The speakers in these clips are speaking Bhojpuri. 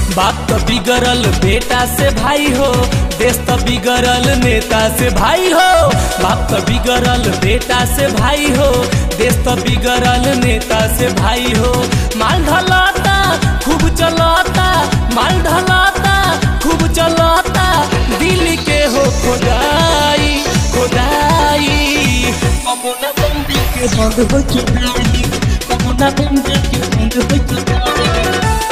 बाप तो बिगड़ल बेटा से भाई हो देश तो बिगड़ल नेता से भाई हो बाप तो बिगड़ल बेटा से भाई हो देश तो बिगड़ल नेता से भाई हो माल ढलाता खूब चलाता माल ढलाता खूब चलाता दिल के हो खोदाई खोदाई कमुना बंदी के बंद हो चुकाई कमुना बंदी के बंद हो चुकाई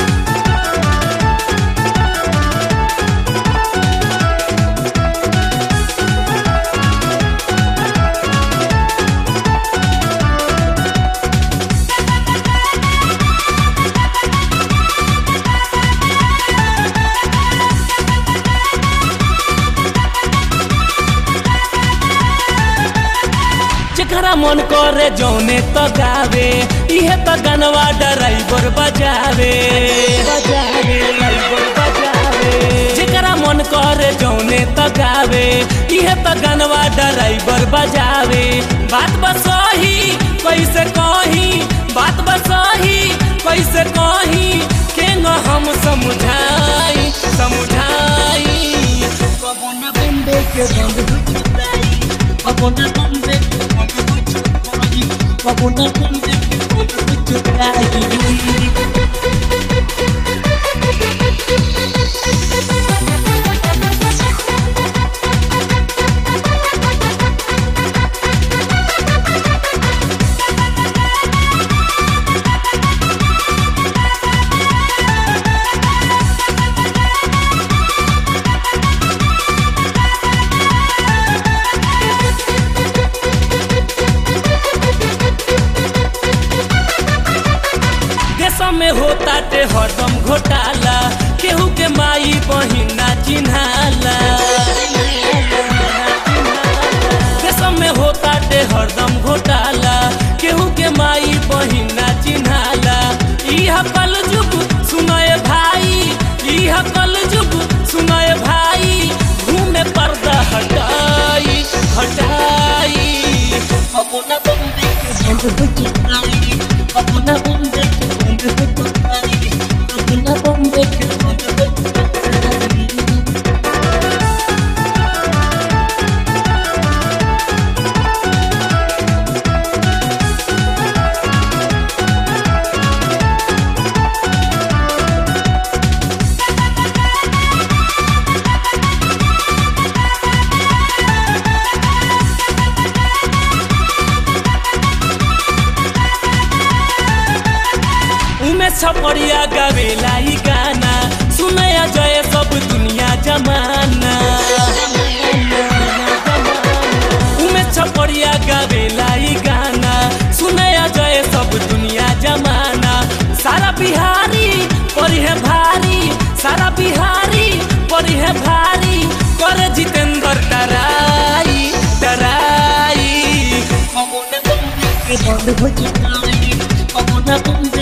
जेकरा मन करे जौने तो गावे इहे तो गनवा ड्राइवर बजावे बजावे ड्राइवर बजावे जेकरा मन करे जौने तो गावे इहे तो गनवा ड्राइवर बजावे बात बसही कैसे कही बात बसही कैसे कही के न हम समझाई समझाई कमुना बंदी के बंद हो चुकाई कमुना बंदी के बंद हो चुकाई कमुना बंदी के बंद हो चुकाई देश में होता ते हरदम घोटाला केहू के माई बहिना चिन्हाला देश में होता ते हरदम घोटाला केहू के माई बहिना चिन्हाला इह कल जुग सुनय भाई इह कल जुग सुनय भाई घूमे पर्दा हटाई हटाई कमुना बंदी के बंद हो चुकाई कमुना बंदी के बंद हो चुकाई कमुना बंदी के बंद हो चुकाई उमे छपड़िया गावेला ई गाना सुनया जय सब दुनिया जमाना उमे छपड़िया गावेला ई गाना सुनया जय सब दुनिया जमाना सारा बिहारी परी है भारी सारा बिहारी परी है भारी करे जितेंद्र डराई डराई कमुना बंदी के बंद हो चुकाई कमुना बंदी